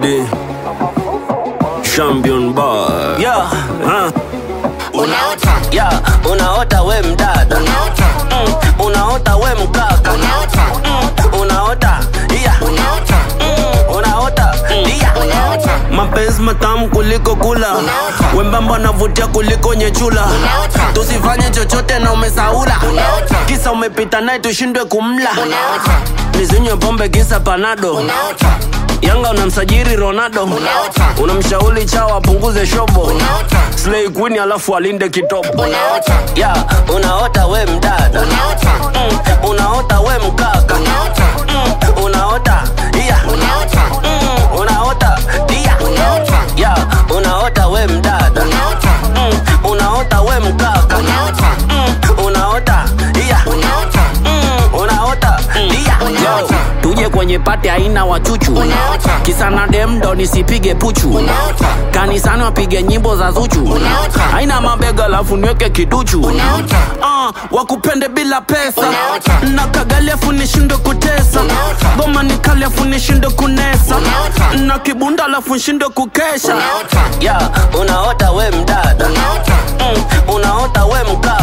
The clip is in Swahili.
Lady Champion Boy Yeah, huh? Unaota, yeah, unaota we mdada unaota, mm, unaota we mkaka unaota, mm, unaota yeah, unaota, mm, unaota yeah. unaota, Mapenzi matamu kuliko kula Unaota. wembamba navutia kuliko nyechula Unaota. tusifanye chochote na umesaula Unaota. kisa umepita naye tushindwe kumla unaota, nisinywe pombe kisa panado unaota, yanga unamsajiri ronaldo Unaota. unamshauri chawa apunguze shobo unaota, slay queen alafu alinde kitobo unaota, Yeah, unaota we mdada unaota, mm, unaota we mkaka unaota, mm, unaota yeah, unaota, mm, unaota yeah. unaota, yeah, unaota we mdada unaota, mm, unaota we mkaka unaota, mm, unaota yeah. unaota, mm, unaota yeah. Unaota. tuje kwenye pati aina wachuchu Unaota. kisa na demdo nisipige puchu unaota, kanisani wapige nyimbo za zuchu Unaota. aina mabega alafu niweke kiduchu unaota, Ah, wakupende bila pesa Unaota. na kagali afu nishinde kutesa Unaota. goma ni kali afu nishinde kunesa Unaota. na kibunda alafu nshinde kukesha unaota, yeah, unaota we mdada unaota, mm, unaota we mkaka